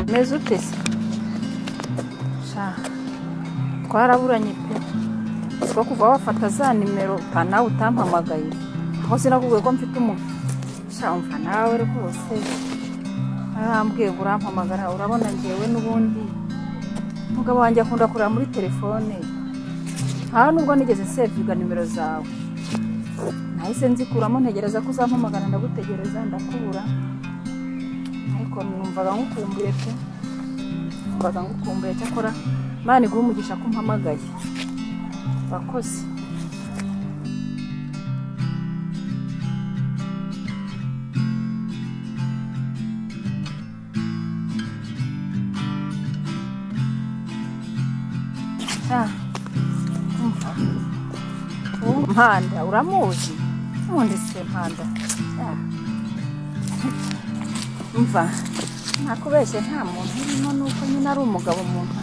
umeze ute se sha twaraburanye pe two kuva wafata za nimero uta nawe utampamagaye aho sinakubwiye ko mfite umuntu sha umva nawe rwose arambwiye ngo urampamagara urabona ngewe n'ubundi umugabo wanjye akunda kureba muri telefone nta nubwo nigeze sevinga nimero zawe nahise nzikuramo ntegereza ko uzampamagara ndagutegereza ndakubura ariko numvaga ngukumbuye pe numvaga ngukumbuye cyakora imana iguha umugisha ko umpamagaye urakoze mpanda uramuzi ubundi se mpanda mva nakubeshye nta muntu urimo nuko nyine ari umugabo umuntu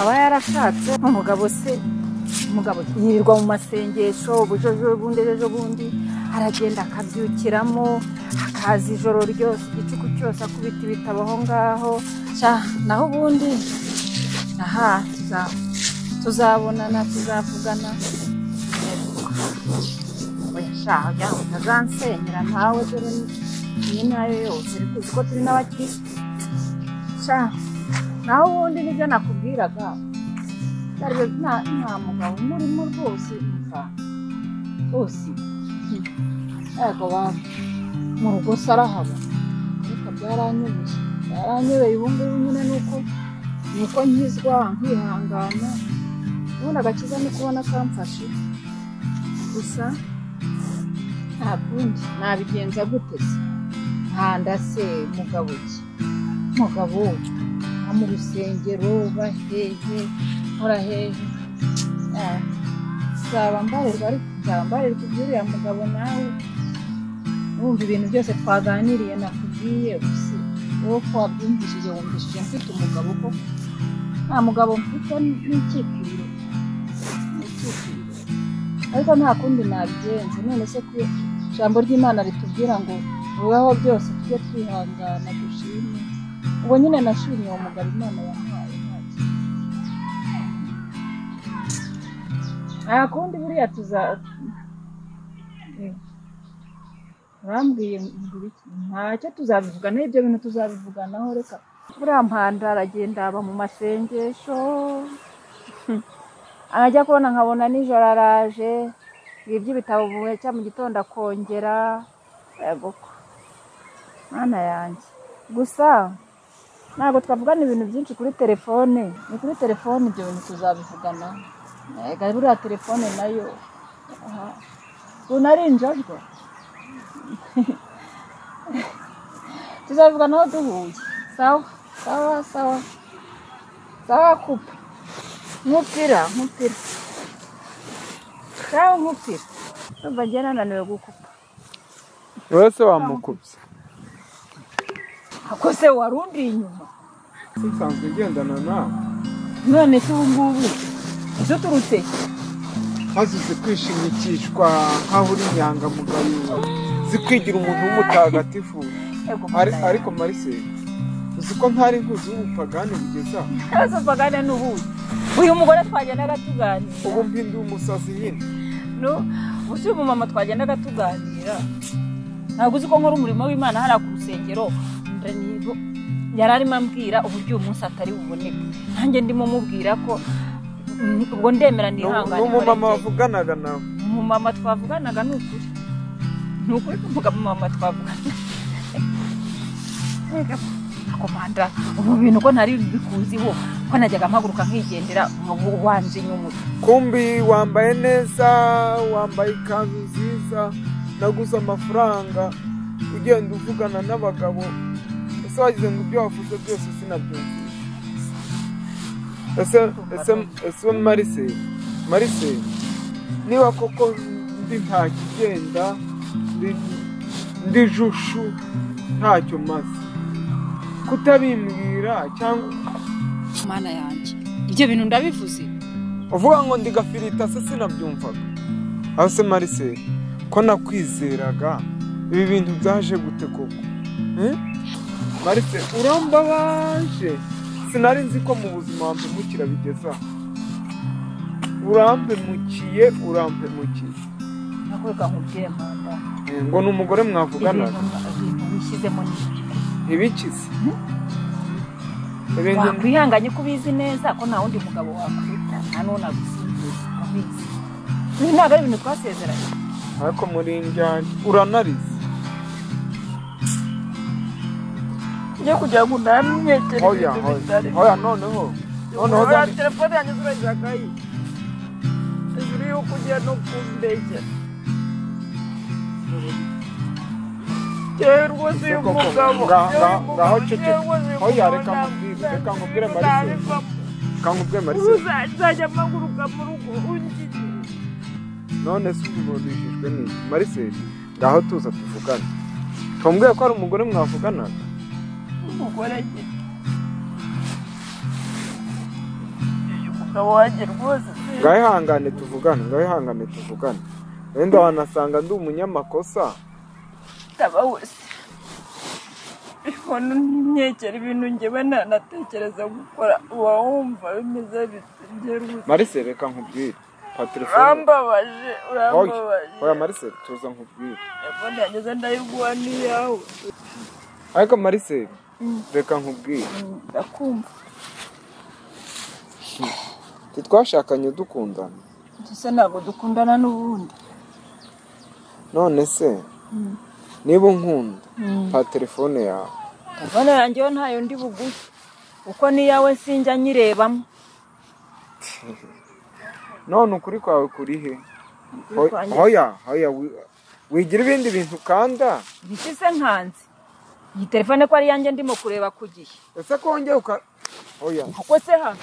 aba yarashatse umugabo se umugabo yirirwa mu masengesho ubujojobundi ejobundi aragenda akabyukiramo akaza ijoro ryose igicuku cyose akubita ibitabo aho ngaho naho ubundi aha tuzabonana tuzavugana weshaga utazansenyera ntawe dore iyi nayo yose ariko uzi ko turi n'abakirisitu sha naho ubundi nibyo nakubwiraga nta mugabo umurimo rwose umva rwose yego mu rugo se arahaba ariko byaranyobeye byaranyobeye ubu ngubu nyine ni uko ni uko nkizwa nkihangana ubundi agakiza ni kubona kamfashe gusa nta kundi nabigenza guteze nkanda se mugabo ki mugabo wo mu rusengero bahehe nkora hehe nzaba mbarirwa ariko nzaba mbarirwa iby'uriya mugabo nawe wumva ibintu byose twaganiriye nakubwiye gusa wowe ko wabyumvishije wumvishije mfite umugabo ko nta mugabo mfite n'icyitiro ariko nta kundi nabigenza none se ku ijambo ry'imana ritubwira ngo bibaho byose tujye twihangana dushime ubu nyine nashimye uwo mugabo imana yahaye nta kundi buriya tuza urambwiye ntacyo tuzabivugana ibyo bintu tuzabivuganaho reka buriya mpanda aragenda aba mu masengesho arajya kubona nkabona nijoro araje iby'ibitabo buhecya mu gitondo akongera mwana yanjye gusa ntabwo twavugana ibintu byinshi kuri telefone ni kuri telefone ibyo bintu tuzabivugana buriya telefone nayo ari injajwa tuzabivuganaho duhuye sawa sawa sawa sawa kupa nkupira nkupira sawa nkupira ndumva njye nananiwe gukupa wowe se wamukubye ako se warundiye inyuma nsanzwe ngendana nawe none se ubu ngubu ese uturutse maze uzi kwishimikishwa nk'aho uri inyangamugayo uzi kwigira umuntu w'umutagatifu Ego, Ari- mwana ariko mariseli uzi ko ntari nkuzi w'ubupagani bugeze aha Ibibazo mpagane n'ubundi uyu mugore twagendaga tuganira ubu mpinda umusazi nyine no ubu uyu mumama twagendaga tuganira ntabwo uzi ko nkora umurimo w'imana hariya ku rusengero ndanibo yari arimo ambwira uburyo uyu munsi atari buboneke nanjye ndimo mubwira ko mm, ubwo ndemera nihangane n'umumama mureke. wavuganaga nawe umumama twavuganaga ni ukuri ni ukuri kuvuga umumama twavuganaga Erega, ako manda ubu bintu ko ntari bikuziho ko najyaga mpaguruka nkigendera ubu wanje inyuma kumbi wambaye neza wambaye ikanzu nziza naguze amafaranga ugenda uvugana n'abagabo ese wagize ngo ibyo wavuze byose sinabyumvise ese ese ese mariseli mariseli niba koko ndi nta kigenda ndi- ndi jushu ntacyo maze kutabimbwira cyangwa mana yanjye ibyo bintu ndabivuze uvuga ngo ndi gafirita se sinabyumvaga aho se marise ko nakwizeraga ibi bintu byaje gute koko Eh? marise urambabanje sinari nzi ko mu buzima wampemukira bigeze aha urampemukiye urampemukiye nakoreka nkubwire mpanda ngo ni umugore mwavugana ibintu ibintu wishyizemo ni ibyo ntibikize wakwihanganye ko ubizi neza ko nta wundi mugabo wakwita nta n'uwo nagusimbuza ubizi ibi ntabwo ari ibintu twasezeranye ariko muri njyanye uranarize njye kugira ngo unamwekere hoya ibintu hoya bitari hoya noneho noneho Uriya zani- telefone yanjye zurayiragaye hejuru y'uko ugiye no kumbegera yewe rwose uyu Koko, nga- mugabo yewe nga- uyu mugabo, ngaho ceceka. yewe rwose uyu Hoya, mugabo reka nkubwire, nta- reka nkubwire nta- Marcel. ntabivamo. kangubwe marise uzajya amaguruka mu rugo ungiye none se ubibonishijwe n'iki marise ngaho tuza tuvugane twambwiye ko ari umugore mwavugana umugore njye uyu mugabo wanjye rwose ngaho ihangane tuvugane ngaho ihangane tuvugane wenda wanasanga ndi umunyamakosa taba wese umuntu ntimyekere ibintu njyewe nanatekereza gukora uba wumva bimeze bityo njye rwose marise reka nkubwire pa telefone urambabaje hoya hoya urambabaje marise tuza nkubwire telefone yageze ndayiguha n'iyawe ariko marise Mm. reka nkubwire ndakumva titwashakanye dukundana ndetse ntabwo dukundana n'ubundi none se niba unkunda pa telefone yawe telefone yanjye yo ntayo ndi bugufi kuko n'iyawe sinjya nyirebamo none ukuri kwawe kuri he Ukuri kwanjye- hoya hoya wi- wigira ibindi bintu ukanda ibiki se nkanze iyi telefone ko ari iyanjye ndimo kureba ku gihe ese ko wongeye uka oya kuko se ha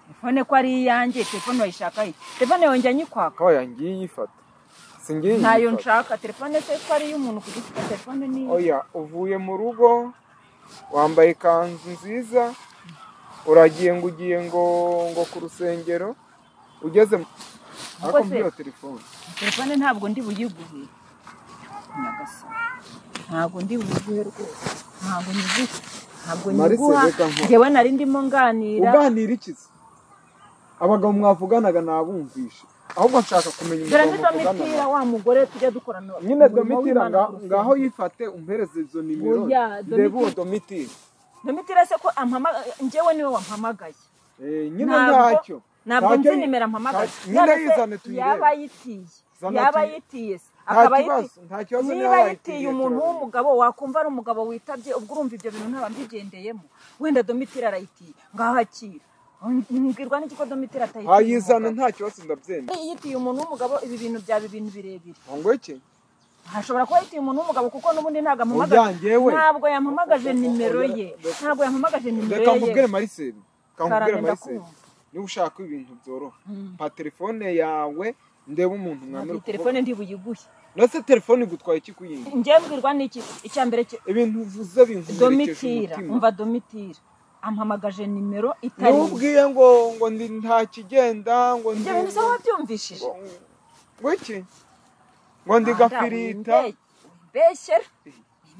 telefone ko ari iyanjye telefone wayishaka he telefone yongeye nyikwaka oya ngiye iyifata si ngiye ntayo iyifata nshaka telefone se ko ari iy'umuntu ku giti cye telefone ni iye. oya uvuye mu rugo wambaye ikanzu nziza uragiye ngo ugiye ngo ngo ku rusengero ugeze mu- ariko se- muri iyo telefone telefone ntabwo ndi buyiguhe nyagasani ntabwo ndi buyiguhe rwose ntabwo nyiguhe ntabwo Marise, nyiguha reka nkore. njyewe nari ndimo nganira uganira iki se abagabo mwavuganaga nabumvishe ahubwo nshaka kumenya dore umugabo n'idomitira muvugana wa mugore tujya dukorana nyine umurimo domitira w'Imana nga- ku rusengero. ngaho yifate umpereze izo nimero Oya, reba uwo Domitira. domitira domitira se ko ampamagaye njyewe niwe wampamagaye Eh, nyine Ntabwo- ntacyo ntabwo Ntacyo nzi yi- nimero ampamagaye nta- nyine None se yizane yaba tuyirebe ayitiye Zana yaba tuyi- ayitiye se Nta akaba kibazo, ayitiye nta kibazo niba niba ayitiye ayitiye, umuntu turabona. w'umugabo wakumva ari umugabo witabye ubwo urumva ibyo bintu ntaba mbigendeyemo wenda domitira arayitiye ngaho akira mbwirwa n'iki ko domitira atayitiye wayizana umugabo? nta kibazo ndabyemera Niba yitiye umuntu w'umugabo ibi bintu byaba ibintu birebire ngo iki hashobora kuba yitiye umuntu w'umugabo kuko n'ubundi ntabwo Oya, ampamagaje njyewe. ntabwo yampamagaje nimero ye ntabwo yampamagaje nimero reka ye nkubwire mariseri kankubwire Karame, mariseri ndakumva. niba ushaka ibintu byoroha mpa telefone yawe ndebe umuntu mwamira iyi telefone ntibuyiguhe ndetse telefone igutwaye iki kuyindi njyewe mbwirwa n'iki icya mbere cye ibintu uvuze binkomerekeje domitira umutima umva domitira ampamagaje nimero itari niba iye. ubwiye ngo ngo ndi nta kigenda ngo ndi ibyo bintu se wabyumvishije ngo iki ngo ndi gafirita mbeshyera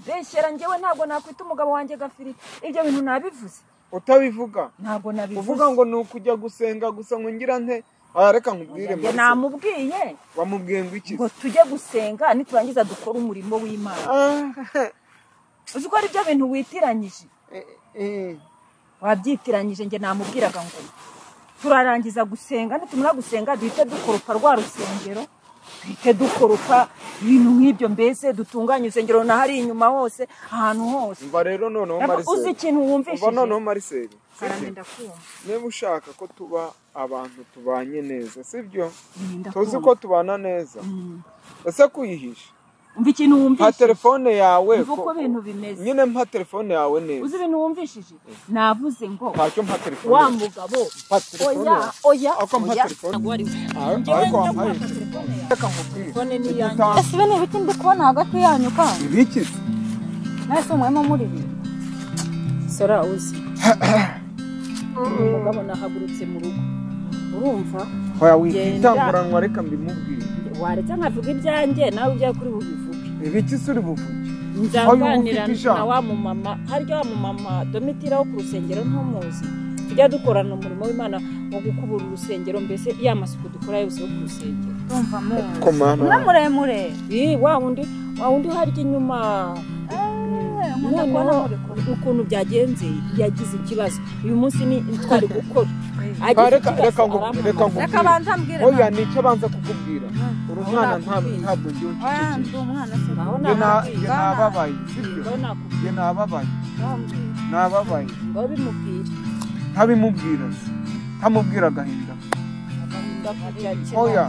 mbeshyera njyewe ntabwo nakwita umugabo wanjye gafirita ibyo bintu nabivuze utabivuga ntabwo nabivuze uvuga ngo ni ukujya gusenga gusa ngo ngira nte Oya, reka nkubwire Njye mariseri namubwiye wamubwiye ngo iki ngo tujye gusenga niturangiza dukore umurimo w'imana Ah, uzi ko ari byo bintu witiranyije eh, eh. wabyitiranyije njye namubwiraga ngo turarangiza gusenga nitumara gusenga duhite dukoropa rwa rusengero duhite dukoropa ibintu nk'ibyo mbese dutunganya urusengero na hari inyuma hose ahantu hose umva rero noneho Ntabwo mariseri uzi ikintu wumvishije? umva noneho mariseri karagenda kumva niba ushaka ko tuba abantu tubanye neza sibyo Nenda tuzi kumva. ko tubana neza ese kuyihisha umva ikintu mpa wumvishije telefone yawe Umva uko ko- ibintu bimeze. nyine mpa telefone yawe neza uzi ibintu wumvishije navuze ngo ntacyo mpa telefone wa yawe. mugabo Mpa telefone oya yawe. oya Ariko mpa oya telefone. ntabwo ari we Ar- njyewe ariko wampaye ndaguha telefone yawe reka nkubwire telefone ni Ibyo iyanjye utanga- ese ibi ni ibiki ndi kubona hagati yanyu kandi ibiki mwese murimo muri ibi sora uzi umugabo nahagurutse mu rugo urumva hoya Genda. witanguranwa reka mbimubwire waretse nkavuga ibyanjye nawe ibyawe kuri bubivuge ibiki se uri buvuge nzanganira Ayo, ufite na wa ijambo. mumama harya wa mumama domitira wo ku rusengero ntumuzi tujya dukorana umurimo w'imana wo gukubura urusengero mbese ya masuku dukora yose yo ku rusengero ndumva muzi Ko mana. mura muremure Ii, wa wundi wa wundi harya inyuma Eh, nkunda kubona noneho muri kumwe ukuntu byagenze yagize ikibazo uyu munsi ni twari gukora Ah, agize reka reka ikibazo ngo reka arampamagara ngo reka banza mbwire oya ni icyo abanza kukubwira Hmm. uri mwana ntabwo Ntabwo ntabwo njye oya ndi ucecekesha umwana se Ngaho Njye na- ntabwo njye nzi. nababaye sibyo ngaho nakubwira njye nababaye nababaye ngaho bimubwira ntabimubwira ntamubwira agahinda agahinda kabirakira oya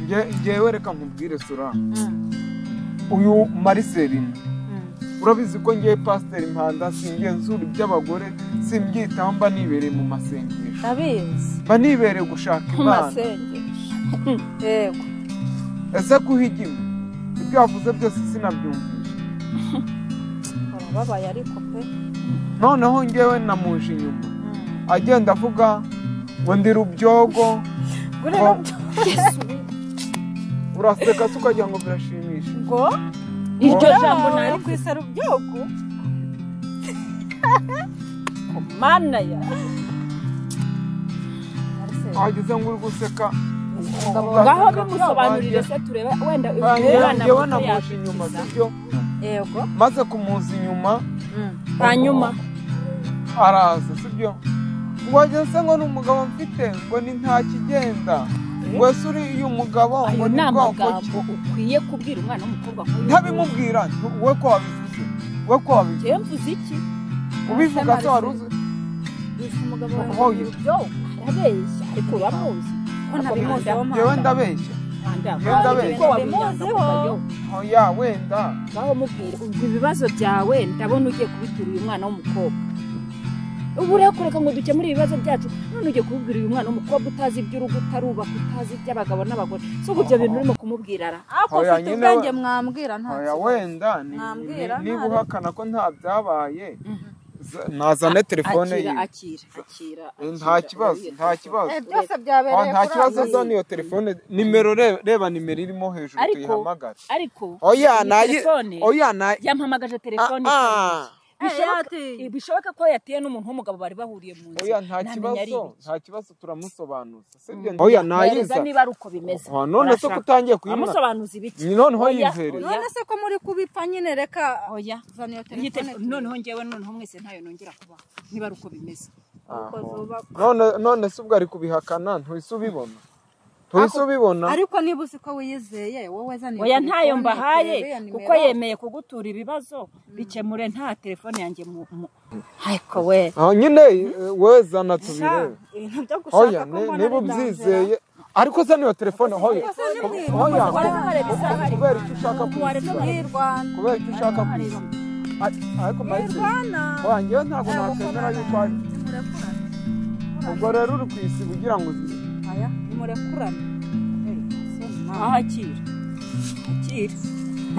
njye njyewe reka nkubwire sura Hmm. uyu mariselina Hmm. urabizi ko njyewe pasiteri mpanda singenzura iby'abagore simbyitaho mba nibereye mu masengesho ndabizi mba nibereye gushaka mu imana masengesho yego ese kuhigima ibyo wavuze byose sinabyumvisha barababaye ariko pe noneho njyewe namuje inyuma Hmm. agenda avuga ngo ndi rubyogo Gure ngo- nabyo- uraseka se ukagira ngo birashimisha ngo iryo Nawe jambo wawe nari ku isarubyogo mana ya wageze ngo uri guseka ngaho bimusobanurire se turebe wenda umwana muto njyewe namuje inyuma yakikiza sibyo yego maze kumuza inyuma Hmm. hanyuma araza sibyo ngo wageze se ngo ni umugabo mfite ngo ni nta kigenda ngo ese uri uyu mugabo ngo ayo ni ni bwoko ki amagambo ukwiye kubwira umwana w'umukobwa nk'uyu nguyu ntabimubwira ntu- we ko wabivuze we ko wabivuze njyewe mvuze iki ubivuga se wari uzi yise umugabo Oya. wawe urubyogo arabeshya ariko uramuzi ko nabimuziho njyewe ndabeshya Mwandamura. Mwenda be. Ariko wabimwanga Muziho. kuva yo. oya wenda ngaho mubwire ubwo ibibazo byawe ndabona ugiye kubitera uyu mwana w'umukobwa ubu rero kureka ngo dukemure ibibazo byacu none ugiye kubibwira uyu mwana w'umukobwa utazi iby'urugo utarubaka utazi iby'abagabo n'abagore so ubwo ibyo bintu urimo kumubwira ara ariko Oya, ufite nyine ubwenge we- mwambwira nta Aya kibazo. wenda ni- Mwambwira ni- niba nta- uhakana ko nta byabaye za- nazane telefone akira ye akira akira nta akira. kibazo Iyo nta telefone. kibazo Eh, byose byabereye Ah, nta kuri kibazo ayo. zone iyo telefone nimero re- reba nimero irimo hejuru Ariko- tuyihamagare ariko oya iyi nayi telefone oya nayi yampamagaje telefone Ah, ah. Bishoboka- bishoboka ko yateye n'umuntu w'umugabo bari bahuriye mu nzu oya nta ntamenya ari kibazo ibiki. nta kibazo turamusobanuza sibyo oya Mwereza nayiza niba ari uko bimeze Ah, none se ko Urashaka- utangiye kuyimwa amusobanuza ibiki noneho Oya, yizere oya. none se ko muri kubipfa nyine reka oya zana iyo Iyi telefone telefone- noneho ngewe noneho mwese ntayo nongera kubaho niba ari uko bimeze Aho. zubaka. none none se ubwo ari kubihakana ntuhise ubibona tuhise ubibona ariko niba uzi ko wiyizeye wowe zana iyo oya telefone, ntayo uriya mbahaye nimero. kuko yemeye kugutura ibibazo bikemure nta telefone yanjye mu mu- ariko we aho nyine eh, we zana Sha, tubirebe ibintu byo gushaka hoya ko ni- mbona niba ari dangerous. ubyizeye ariko se niyo telefone hoya Ese ni mwiza, hoya uko wareka wareba isaha ku- kubera icyo ushaka ariko kwisiba mwirwana kubera icyo ushaka kwisiba Ar- ariko marike Mwirwana. hoya ngewe ntabwo Eh, nakwemera yuko ari murekurane ubwo rero uri kwisiba ugira ngo uzi- aya murekurane Eh, so ni mama. aho akira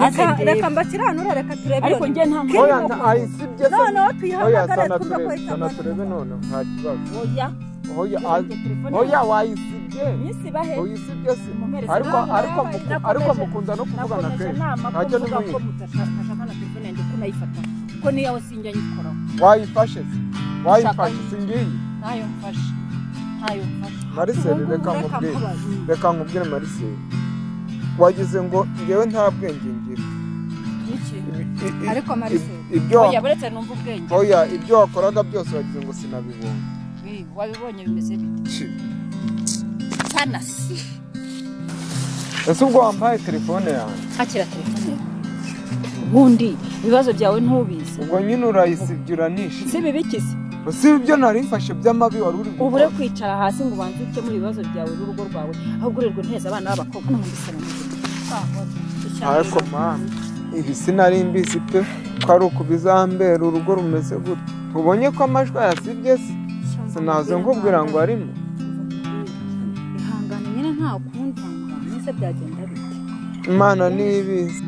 akira maze reka ndebe. reka mbakiranura reka turebe ariko iyo njye nta nimero. hoya mpamvu nta- ayi sibye se noneho hoya tuyihamagare zana twumve ko turebe zana turebe itabona noneho nta kibazo oya hoya Iyo telefone a- hoya wayisibye nyisibahe uyisibye se Mumpereze ariko nawe, ariko nawe, muku- nakomeje- ariko mukunda no kuvugana nakomeje kenshi inama ko ntacyo mvuga ko nimuyiba mutashaka na telefone yanjye ko nayifata ko niyawe sinjya nyikoraho wayifashe se wayifashe Ushaka- singiyi ntayo mfashe ntayo mfashe mariseli reka nkubwire reka nkubwire mariseli wagize ngo ngewe nta bwenge ngira niki I- i- i- Ariko Marcel, i- ibyo oya buretse numva ubwenge oya ibyo wakoraga byose wagize ngo sinabibonye Eh, wabibonye bimeze bite sanasi ese ubwo wampaye telefone yanjye akira telefone ubundi ibibazo byawe ntubizi ubwo nyine urayisibye uranishe si bibikize si ibyo nari mfashe by'amabi wari uri gukora. ubure kwicara hasi ngo ubanze ukemure ibibazo byawe n'urugo rwawe ahubwo urirwe nteza abana b'abakobwa no muri salo ariko mama ibi sinari mbizi pe ko ari ukubizambera urugo rumeze gutya tubonye ko amajwi ayasibye se sinaze nkubwira ngo arimo ihangane nyine nta kundi ihangane ese byagenda bite imana nibizi